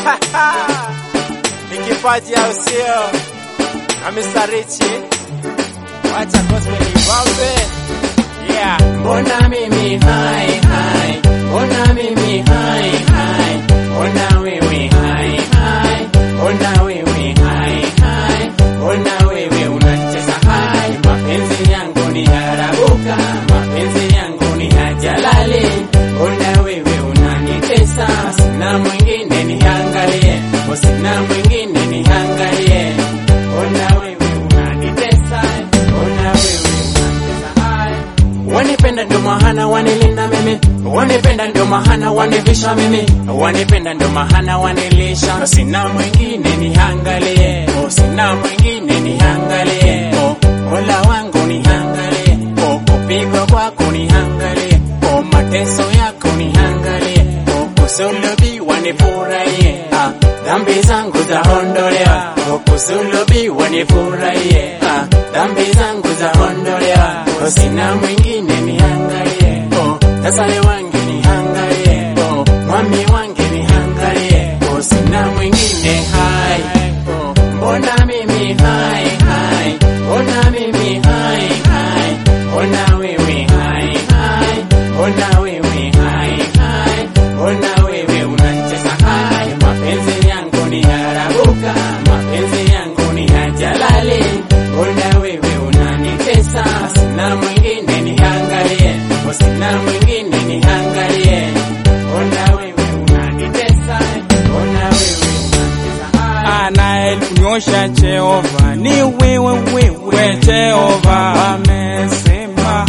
ni kipaji au sio? Na Mr. Richie, wacha gospel ibambe. Yeah. Mbona mimi hai hai, mbona mimi hai hai, mbona wewe hai hai, mbona wewe hai hai, mbona wewe unacheza hai, mapenzi yangu ni harabuka, mapenzi yangu ni hajalali, mbona wewe unanitesa, sina mwingine niangalie, sina mwingine niangalie, mbona wewe unanitesa, mbona wewe unacheza hai Wanipenda ndo mahana wanilinda mimi, wanipenda ndo mahana wanivisha mimi, wanipenda ndo mahana wanilisha. Sina mwingine niangalie, oh, sina mwingine niangalie, oh, Mola wangu niangalie, oh, kupigwa kwako niangalie, oh, mateso yako niangalie, oh, kusulubiwa nifurahie, ah, dhambi zangu zaondolewa, oh, kusulubiwa nifurahie, ah, dhambi zangu zaondolewa, oh, sina mwingine niangalie, oh, tasale wange niangalie, oh, mwami wange niangalie, oh, sina mwingine hai, oh, mbona mimi hai hai, mbona mimi hai hai, mbona wewe hai hai, mbona wewe hai hai, mbona wewe unacheza hai, mapenzi yangu ni harabuka, mapenzi yangu ni hajalali, mbona wewe unanitesa, sina mwingine niangalie, oh, sina mwingine niangalie, mbona wewe unanitesa, mbona wewe unacheza hai anayetunyosha Jehova ni wewe wewe Jehova, wamesema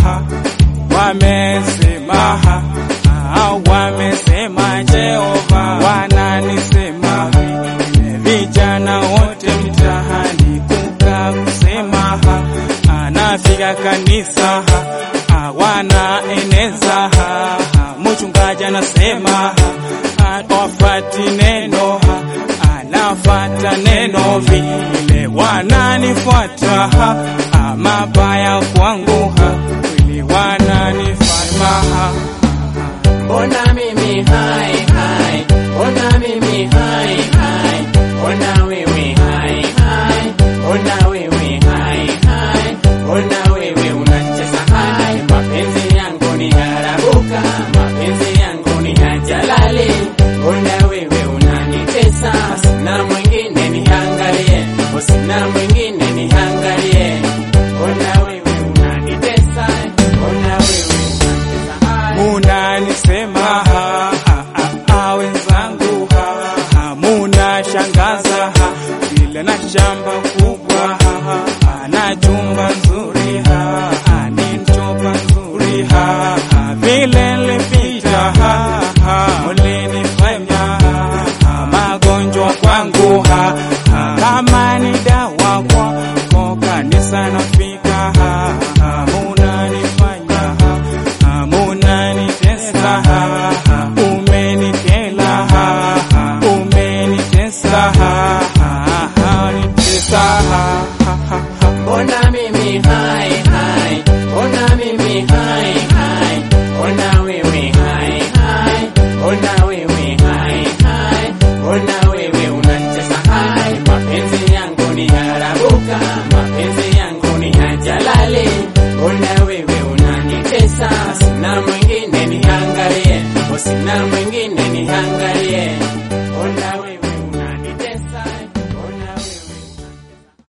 wamesema ah, wamesema Jehova, wananisema vijana wote mtahani kuka kusema anafika kanisa ah, wanaeneza ah, mchungaji anasema ah, wafati neno ah, anafata neno vile wananifuata ah, mabaya kwangu ah, vile wananifanya Mbona mimi hai hai, mbona mimi hai hai, mbona wewe hai hai, mbona wewe hai hai, mbona wewe unacheza hai, mapenzi yangu ni harabuka, mapenzi yangu ni hajalali, mbona wewe unanitesa, sina mwingine niangalie, oh, sina mwingine niangalie, mbona wewe unanitesa, mbona wewe unacheza hai munanisema ha, ha, ha, ha, wenzangu ha, ha, munashangaza ha, vile na shamba